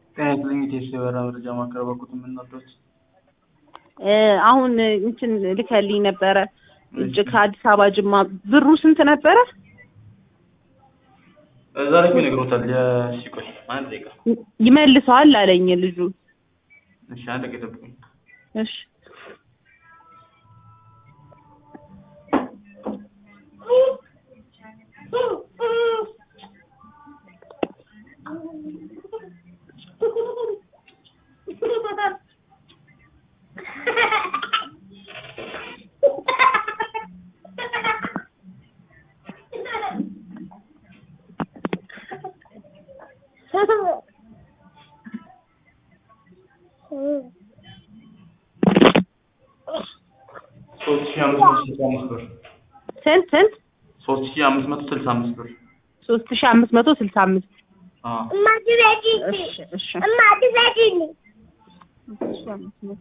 ጤና ይስጥልኝ ኢቴስ የበራ መረጃ ማዕከል በኩት የምንወዶት አሁን እንትን ልከልኝ ነበረ እጅ ከአዲስ አበባ ጅማ ብሩ ስንት ነበረ? ዛሬ እኮ ይነግሮታል። የሲቆይ አንድ ደቂቃ ይመልሰዋል አለኝ ልጁ። እሺ፣ አንድ ደቂቃ ጠብቁኝ። እሺ ሶስት ሺህ አምስት መቶ ስልሳ አምስት ብር ስንት ስንት? ሶስት ሺህ አምስት መቶ ስልሳ አምስት ብር ሶስት ሺህ አምስት መቶ ስልሳ አምስት አዎ እሺ እሺ እማ ትበጂኝ እሺ አምስት መቶ